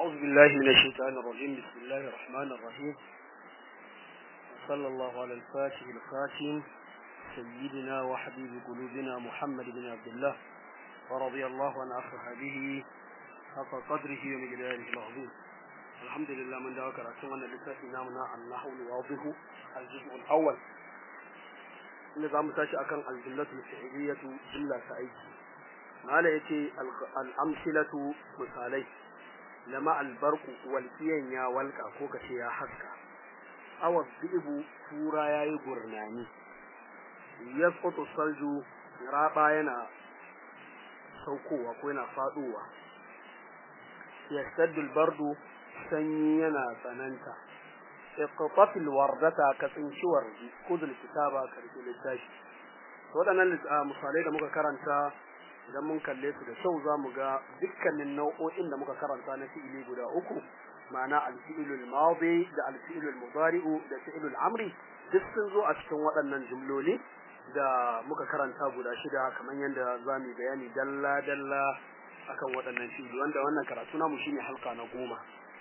أعوذ بالله من الشيطان الرجيم بسم الله الرحمن الرحيم وصلى الله على الفاتح الخاتم سيدنا وحبيب قلوبنا محمد بن عبد الله ورضي الله عن أصحابه حق قدره ومقداره العظيم الحمد لله من دعوك رأسنا أن لساتي نامنا النحو الواضح الجزء الأول نظام تاشي أكن الجملة الفعلية جملة سعيدة mala ya ce al'amsilatu misalai lama albarku walƙiyan ya walƙa ko kace ya haska awa bibu tura ya yi gurnani ya tsoto salju raba yana saukowa ko yana faɗowa ya saddul bardu sanyi yana tsananta iqtafil wardata ka tsinci wardi kudul kitaba karfi littafi waɗannan misalai da muka karanta idan mun kalle su da kyau za mu ga dukkanin nau'o'in da muka karanta na fi'ili guda uku ma'ana alfi'ilul madi da alfi'ilul mudari'u da fi'ilul amri duk sun zo a cikin waɗannan jumloli da muka karanta guda shida kamar yadda za mu bayani dalla dalla akan waɗannan fi'ili wanda wannan karatu namu shine halka na goma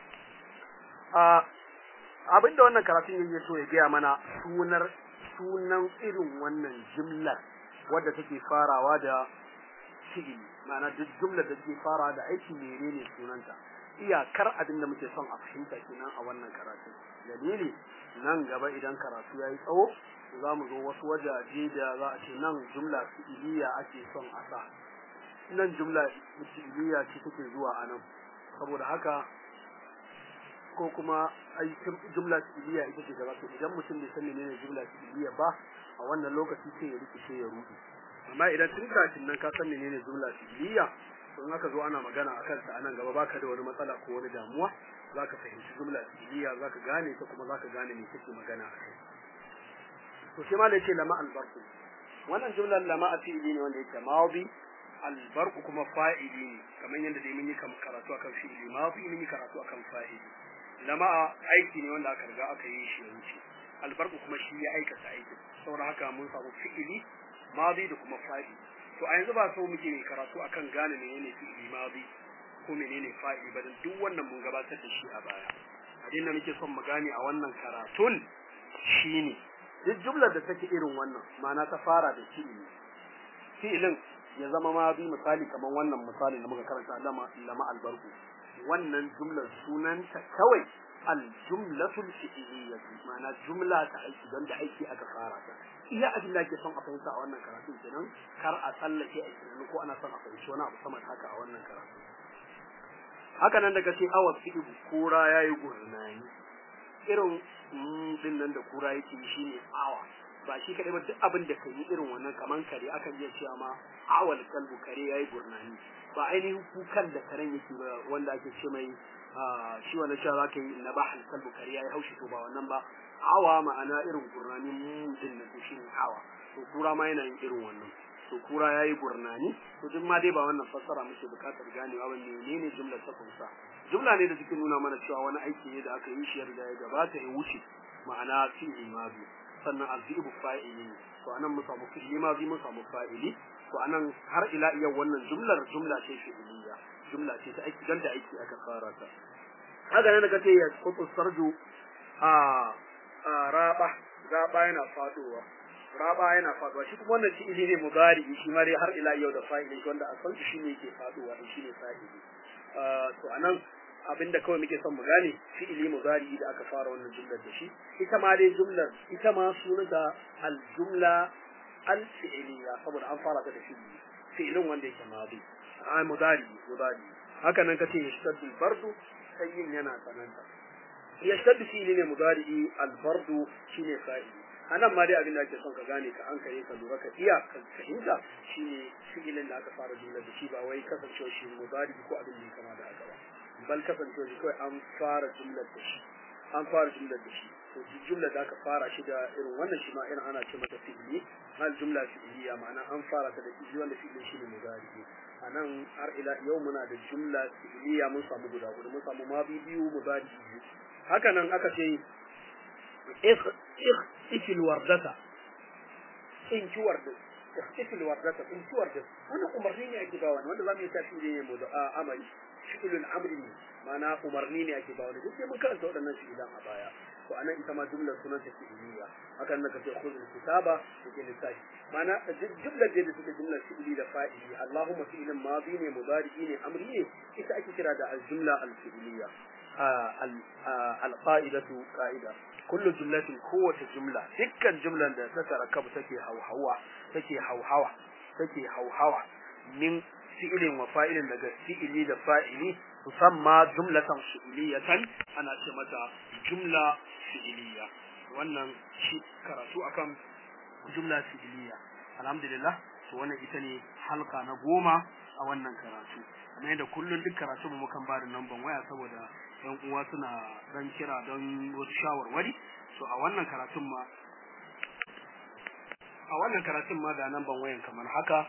a abinda wannan karatun yake so ya gaya mana sunar sunan irin wannan jumlar wadda take farawa da fi'ili ma'ana duk jumlar da ke fara da aiki menene sunanta iyakar abin da muke son a fahimta kenan a wannan karatu dalili nan gaba idan karatu yayi tsawo za mu zo wasu wajaje da za a ce nan jumla fi'iliya ake son a sa nan jumla fi'iliya ce take zuwa a nan saboda haka ko kuma aikin jumla fi'iliya ita ce gaba to idan mutum bai san menene jumla fi'iliya ba a wannan lokaci sai ya rikice ya rudu amma idan tun kafin nan ka san menene jumla fi'liya to in aka zo ana magana akan ta anan gaba baka da wani matsala ko wani damuwa zaka fahimci jumla fi'liya zaka gane ta kuma zaka gane me take magana akai to shi ma da yake lama albarku wannan jumlar lama a fi'li ne wanda yake madi albarku kuma fa'ili ne kamar yadda dai mun yi karatu akan fi'li madi mun yi karatu akan fa'ili lama aiki ne wanda aka riga aka yi shi yanci albarku kuma shi ya aikata aikin saboda haka mun samu fi'ili madi da kuma fa'ili to a yanzu ba so muke ne karatu akan gane menene fi'ili madi ko menene fa'ili ba dan duk wannan mun gabatar da shi a baya abin da muke son mu gane a wannan karatun shine duk jumlar da take irin wannan ma'ana ta fara da fi'ili fi'ilin ya zama madi misali kamar wannan misali da muka karanta lama lama albarku wannan jumlar sunanta kawai aljumlatul fi'liyyah ma'ana jumla ta aiki don da aiki aka fara ta iya abin da ake son a fahimta a wannan karatu kenan kar a tsallake a tunani ko ana son a fahimci wani abu sama haka a wannan karatu haka nan daga ce awa fi'u kura yayi gurnani irin din nan da kura yake shi ne awa ba shi kadai ba duk abin da kai irin wannan kaman kare akan iya cewa ma awal kalbu kare yayi gurnani ba ainihin kukan da karen yake ba wanda ake ce mai shi wannan cewa zaka yi na bahal kalbu kare yayi haushi to ba wannan ba awa ma'ana irin gurnani mutum na shi ne awa to kura ma yana yin irin wannan to kura yayi gurnani to duk ma dai ba wannan fassara muke bukatar ganewa ba menene jumlar ta kunsa jumla ne da take nuna mana cewa wani aiki ne da aka yi shi yarda ya gabata ya wuce ma'ana fi'il madi sannan alfi'u fa'ili to anan mu samu fi'il madi mu samu fa'ili to anan har ila yau wannan jumlar jumla ce fi'iliya jumla ce ta aiki dan da aiki aka fara ta haka ne daga ce ya kutu sarju a raba raba yana faduwa raba yana faduwa shi kuma wannan fi'ili ne mudari shi ma dai har ila yau da fa'ili wanda a san shi ne yake faduwa shi ne fa'ili to anan abinda kawai muke son mu gane fi'ili mudari da aka fara wannan jumlar da shi ita ma dai jumlar ita ma sunanta al-jumla al-fi'liya saboda an fara ta da fi'ili fi'ilin wanda yake madi a mudari mudari haka nan kace yashtaddu al-bardu sayyin yana tsananta yashtaddu fi'ili ne mudari al-bardu shine fa'ili anan ma dai abin da ake son ka gane ka an kare ka lura ka iya ka fahimta shine fi'ilin da aka fara jumlar da shi ba wai kasancewa shi mudari ko abin da ya kama da haka ba bal kasancewa shi kawai an fara jumlar da shi an fara jumlar da shi to jumlar da aka fara shi da irin wannan shi ma irin ana ce mata fi'ili hal jumla fi'iliya ma'ana an fara ta da fi'ili wanda fi'ili shi ne mudari a nan har ila yau muna da jumla fi'iliya mun samu guda guda mun samu ma biyu mudari biyu haka nan aka ce ikil wardata in ki wardata ikil wardata in ki wardata wannan umarni ne ake bawa wanda zamu yi tashi ne mu da amali fi'ilul amri ne ma'ana umarni ne ake ba wani duk sai mun karanta waɗannan fi'ilan a baya to anan ita ma jumlar sunan ta fi'iliya hakan naka ce khudh kitaba yake lissafi ma'ana jumlar da take jumlar fi'ili da fa'ili Allahumma fi'ilin madi ne mudari ne amri ne ita ake kira da al-jumla al-fi'iliya al-qa'idatu qa'ida kullu jumlatin kowace jumla dukkan jumlan da ta tarakabu take hauhawa take hauhawa take hauhawa min fi'ilin wa fa'ilin daga fi'ili da fa'ili tusamma jumlatan fi'iliyatan ana ce mata jumla fi'iliya wannan shi karatu akan jumla fi'iliya alhamdulillah to wannan ita ne halka na goma a wannan karatu kamar yadda kullum duk karatu mu mukan ba da namban waya saboda yan uwa suna dan kira don wasu shawarwari so a wannan karatun ma a wannan karatun ma ga namban wayan kamar haka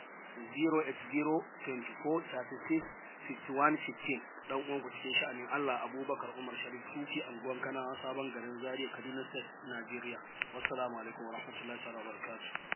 08024365115 dan uwan ku cikin sha'anin Allah Abubakar Umar Sharif Sufi anguwan Kana sabon garin Zaria Kaduna State Nigeria wassalamu alaikum warahmatullahi wabarakatuh